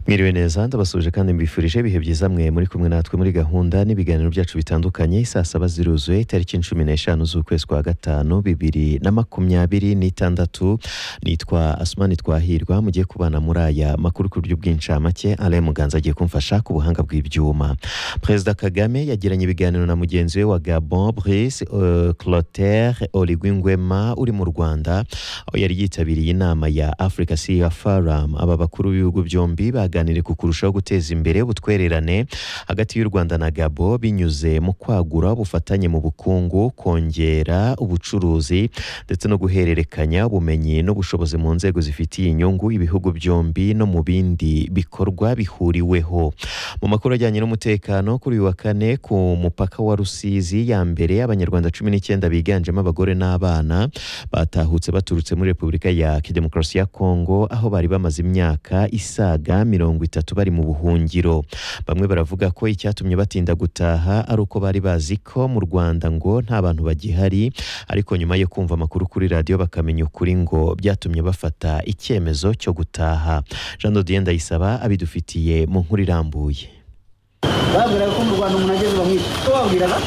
mwiriwe neza ndabasuhuje kandi mbifurije ibihe byiza mwe muri kumwe natwe muri gahunda n'ibiganiro byacu bitandukanye saa saba ziruzuye itariki cumi n'eshanu z'ukwezi kwa gatanu bibiri na makumyabiri n'itandatu nitwa asumani twahirwa mugiye kubana muri aya makuru ku buryo bw'incamake alain muganza agiye kumfasha ku buhanga bw'ibyuma perezida kagame yagiranye ibiganiro na mugenzi we wa gabon brice uh, clotaire oligwingwema uri mu rwanda aho yari yitabiriye inama ya africa cia forum aba bakuru b'ibihugu byombi baganiriye ku kurushaho guteza imbere ubutwererane hagati y'u rwanda na gabo binyuze mu kwagura ubufatanye mu bukungu kongera ubucuruzi ndetse no guhererekanya ubumenyi n'ubushobozi mu nzego zifitiye inyungu ibihugu byombi no mu bindi bikorwa bihuriweho mu makuru ajyanye n'umutekano kuri uyu wa kane ku mupaka wa rusizi ya mbere abanyarwanda cumi n'icyenda biganjemo abagore n'abana batahutse baturutse muri repubulika ya demokarasi ya kongo aho bari bamaze imyaka isaga mirongo itatu bari mu buhungiro bamwe baravuga ko icyatumye batinda gutaha ari uko bari bazi ko mu rwanda ngo nta bantu bagihari ariko nyuma yo kumva amakuru kuri radiyo bakamenya ukuri ngo byatumye bafata icyemezo cyo gutaha jean dodienne ndayisaba abidufitiye mu nkuru irambuye babwiraga ko mu rwanda umuntu ageze bamwica ko babwiraga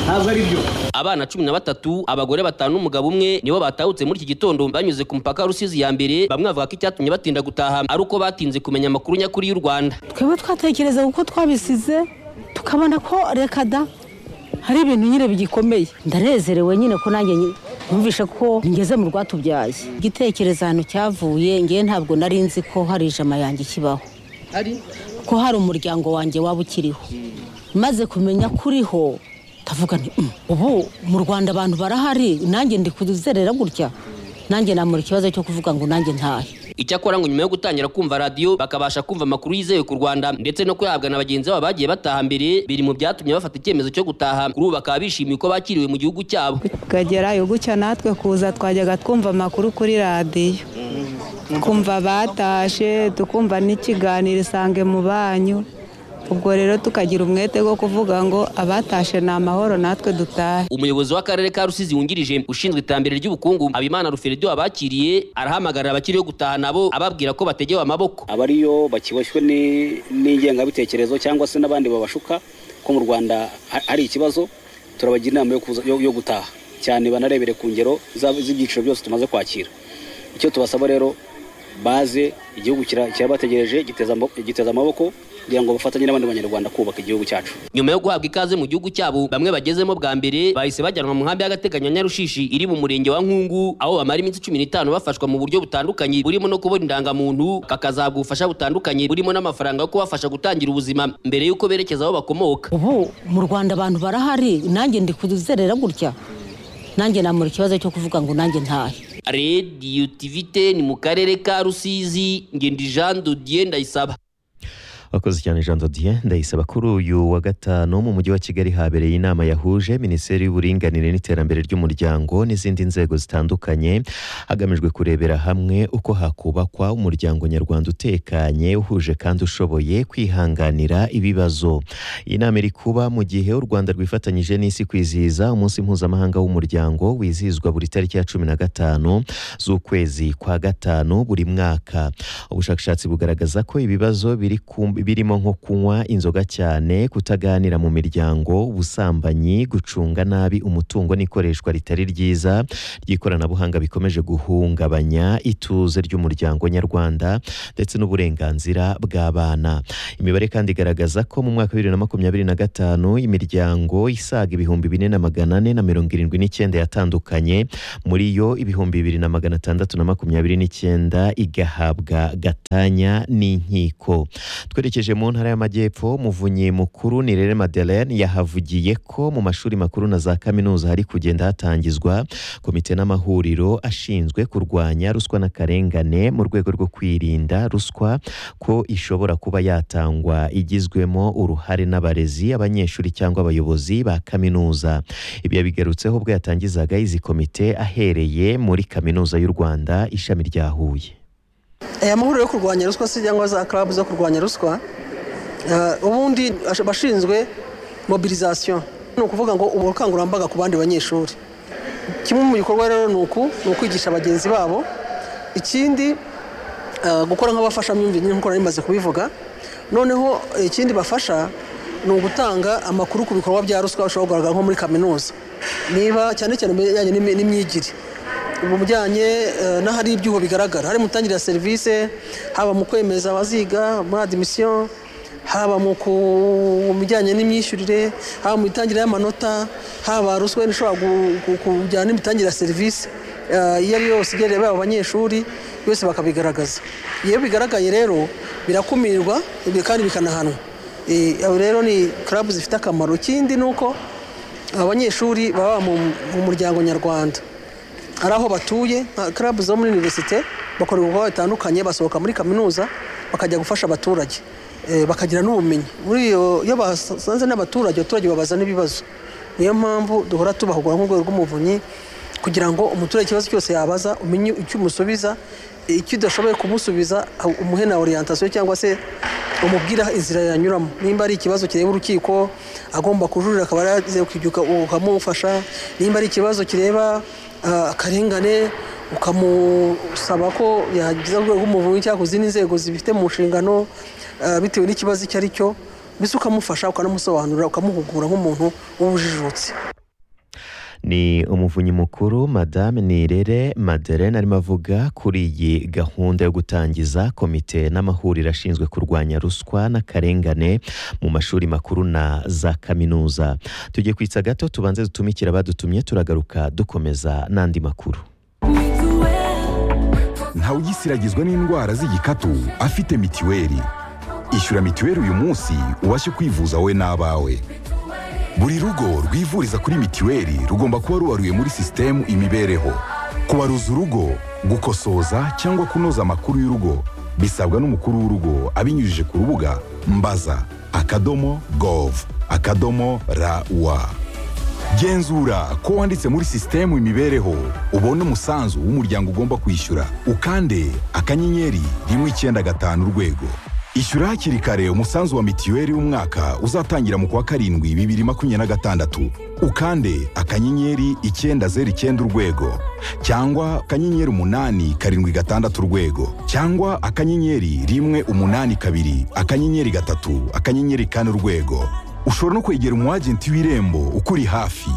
ntabwo ari byo abana cumi na batatu abagore batanu n'umugabo umwe nibo batahutse muri iki gitondo banyuze ku mupaka wa rusizi ya mbere bamwe bavuga ko icyatumye batinda gutaha ari uko batinze kumenya amakuru nyakuri y'u rwanda twebwe twatekereza uko twabisize tukabona ko reka da hari ibintu nyine bigikomeye ndanezerewe nyine ko nanjye nyine numvishe ko ngeze mu rwatubyaye igitekerezo ahantu cyavuye ngewe ntabwo nari nzi ko hari ijama yanjye ikibaho ko hari umuryango wanjye waba ukiriho maze kumenya ko uriho ndavuga nti "Mm, ubu mu rwanda abantu barahari nanjye ndi kuzerera gutya nanjye namura ikibazo cyo kuvuga ngo nanjye ntahe icyakora ngo nyuma yo gutangira kumva radiyo bakabasha kumva amakuru yizewe ku rwanda ndetse no kuyahabwa na bagenzi babo bagiye bataha mbere biri mu byatumye bafata icyemezo cyo gutaha kuri ubu bakaba bishimiye uko bakiriwe mu gihugu cyabo tukagerayo gutya natwe kuza twajyaga twumva amakuru kuri radiyo twumva batashe tukumva n'ikiganiro isange mu banyu ubwo rero tukagira umwete wo kuvuga ngo abatashe ni amahoro natwe dutahe umuyobozi w'akarere ka rusizi wungirije ushinzwe iterambere ry'ubukungu habimana ruferedo abakiriye arahamagarira abakiriyo gutaha nabo ababwira ko bategewe amaboko abariyo bakiboshywe ni- n'ingengabitekerezo cyangwa se n'abandi babashuka ko mu rwanda ha- hari ikibazo turabagira inama yo kuza- yo- yo gutaha cyane banarebere ku ngero za- z'ibyiciro byose tumaze kwakira icyo tubasaba rero baze igihugu kira- kirabategereje giteza amo- giteza amaboko kugira ngo bafatanye n'abandi banyarwanda kubaka igihugu cyacu nyuma yo guhabwa ikaze mu gihugu cyabo bamwe bagezemo bwa mbere bahise bajyanwa mu nkambi y'agateganyo ya nyarushishi iri mu murenge wa nkungu aho bamara iminsi cumi n'itanu bafashwa mu buryo butandukanye burimo no kubona indangamuntu bakazahabwa ubufasha butandukanye burimo n'amafaranga yo kubafasha gutangira ubuzima mbere y'uko berekeza aho bakomoka ubu mu rwanda abantu barahari nanjye ndi kuzerera gutya nanjye namura ikibazo cyo kuvuga ngo nanjye ntahe radiyo tivite ni mu karere ka rusizi ngendi jean dodier ndayisaba wakoze cyane jean dodier ndayisaba kuri uyu wa gatanu mu mujyi wa kigali habereye inama yahuje minisiteri y'uburinganire n'iterambere ry'umuryango n'izindi nzego zitandukanye hagamijwe kurebera hamwe uko hakubakwa umuryango nyarwanda utekanye uhuje kandi ushoboye kwihanganira ibibazo iyi nama iri kuba mu gihe u rwanda rwifatanyije n'isi kwizihiza umunsi mpuzamahanga w'umuryango wizihizwa buri tariki ya cumi na gatanu z'ukwezi kwa gatanu buri mwaka ubushakashatsi bugaragaza ko ibibazo biri ku- birimo nko kunywa inzoga cyane kutaganira mu miryango ubusambanyi gucunga nabi umutungo n'ikoreshwa ritari ryiza ry'ikoranabuhanga bikomeje guhungabanya ituze ry'umuryango nyarwanda ndetse n'uburenganzira bw'abana imibare kandi igaragaza ko mu mwaka wa bibiri na makumyabiri na gatanu imiryango isaga ibihumbi bine na magana ane na mirongo irindwi n'icyenda yatandukanye muri yo ibihumbi bibiri na magana atandatu na makumyabiri n'icyenda igahabwa gatanya n'inkiko twerekeje mu ntara y'amajyepfo muvunyi mukuru ni rere madeleine yahavugiye ko mu mashuri makuru na za kaminuza hari kugenda hatangizwa komite n'amahuriro ashinzwe kurwanya ruswa n'akarengane mu rwego rwo kwirinda ruswa ko ishobora kuba yatangwa igizwemo uruhare n'abarezi abanyeshuri cyangwa abayobozi ba kaminuza ibi yabigarutseho ubwo yatangizaga izi komite ahereye muri kaminuza y'u rwanda ishami rya huye aya mahuriro yo kurwanya ruswa se cyangwa za club zo kurwanya ruswa eh, ubundi ash- bashinzwe mobilisation ni ukuvuga ngo ubukangurambaga ku bandi banyeshuri kimwe mu bikorwa rero ni uku ni ukwigisha bagenzi babo ikindi eh, gukora nk'abafashamyumvire nyine nk'uko nari maze kubivuga noneho eh, ikindi bafasha ni ugutanga amakuru ku bikorwa bya ruswa bishobora kugaragara nko muri kaminuza niba cyane cyane mu bijyanye n'imi- n'imyigire mu bijyanye eh, n'ahari ibyuho bigaragara hari mutangire ya serivisi haba mu kwemeza abaziga muri adimisiyo haba mu ku- mu bijyanye n'imyishyurire haba mu mitangire y'amanota haba ruswa ishobora gu- gu- kujyana n'imitangire ya serivisi eh, iyo ari yo yose igereye baba abanyeshuri yose bakabigaragaza iyo bigaragaye rero birakumirwa ibi kandi bikanahanwa Eh, abo rero ni club zifite akamaro ikindi ni uko abanyeshuri baba mu- mu muryango nyarwanda ari aho batuye nka club zo muri univerisite bakora ibikorwa bitandukanye basohoka muri kaminuza bakajya gufasha abaturage eh, bakagira n'ubumenyi muri iyo iyo basanze n'abaturage abaturage babaza n'ibibazo niyo mpamvu duhora tubahugura nk'urwego rw'umuvunyi kugira ngo umuturage ikibazo cyose yabaza umenye icyo umusubiza eh, icyo udashoboye kumusubiza ah, umuhe na orientation cyangwa se umubwira inzira yanyuramo nimba ari ikibazo kireba urukiko agomba kujurira akaba yagize ukibyuka ukamufasha nimba ari ikibazo kireba ah, akarengane ukamusaba ko yagiza urwego rw'umuvunyi cyangwa ku zindi nzego zibifite mu nshingano ah, bitewe n'ikibazo icyo ari cyo mbese ukamufasha ukanamusobanurira ukamuhugura nk'umuntu w'ubujijutse ni umuvunyi mukuru madame nirere maderena arimo avuga kuri iyi gahunda yo gutangiza komite n'amahuriro ashinzwe kurwanya ruswa n'akarengane mu mashuri makuru na za kaminuza tugiye kwitsa gato tubanze dutumikire abadutumye turagaruka dukomeza n'andi makuru ntawugisiragizwa n'indwara z'igikatu afite mitiweli ishyura mitiweli uyu munsi ubashe kwivuza wowe n'abawe buri rugo rwivuriza kuri mitiweli rugomba kuba rubaruye muri sisitemu imibereho kubaruza urugo gukosoza cyangwa kunoza amakuru y'urugo bisabwa n'umukuru w'urugo abinyujije ku rubuga mbaza akadomo gov akadomo rawa genzura ko wanditse muri sisitemu imibereho ubone umusanzu w'umuryango ugomba kwishyura ukande akanyenyeri rimwe icyenda gatanu urwego ishyura hakiri kare umusanzu wa mitiweli w'umwaka uzatangira mu kwa karindwi bibiri makumyabiri na gatandatu ukande akanyenyeri icyenda zeru icyenda urwego cyangwa akanyenyeri umunani karindwi gatandatu urwego cyangwa akanyenyeri rimwe umunani kabiri akanyenyeri gatatu akanyenyeri kane urwego ushobora no kwegera umu agenti w'irembo ukuri hafi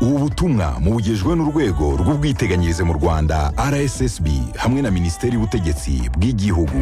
ubu butumwa mubugejwe n'urwego rw'ubwiteganyirize mu rwanda rssb hamwe na minisiteri y'ubutegetsi bw'igihugu